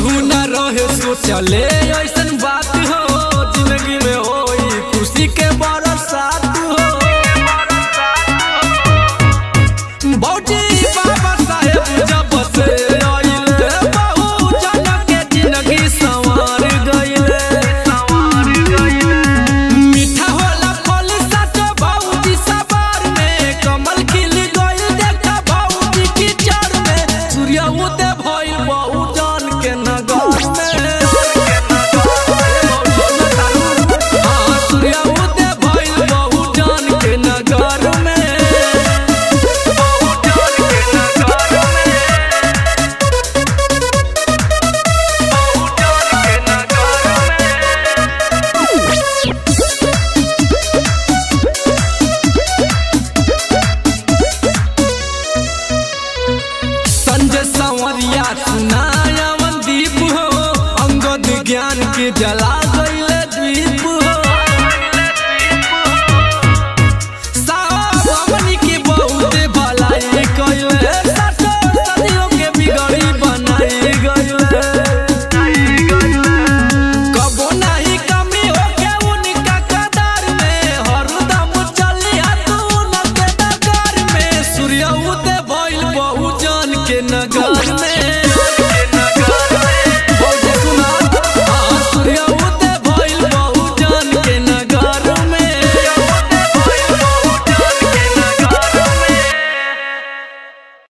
केहू न रहे सोचले ऐसन बात हो जिंदगी में होई खुशी के बरसात हो बौजी बाबा साहेब जब से आइले बहु जन के जिंदगी संवार गइले मीठा होला फल सच भौजी सवार में कमल खिल गइल देखा भौजी की चर में सूर्य उदय भइल बहु जन के नगर में हाँ, सूर्य उदय भइल बहु जन के नगर में संजय संवरिया सुनाया दीप हो अंगद ज्ञान के जला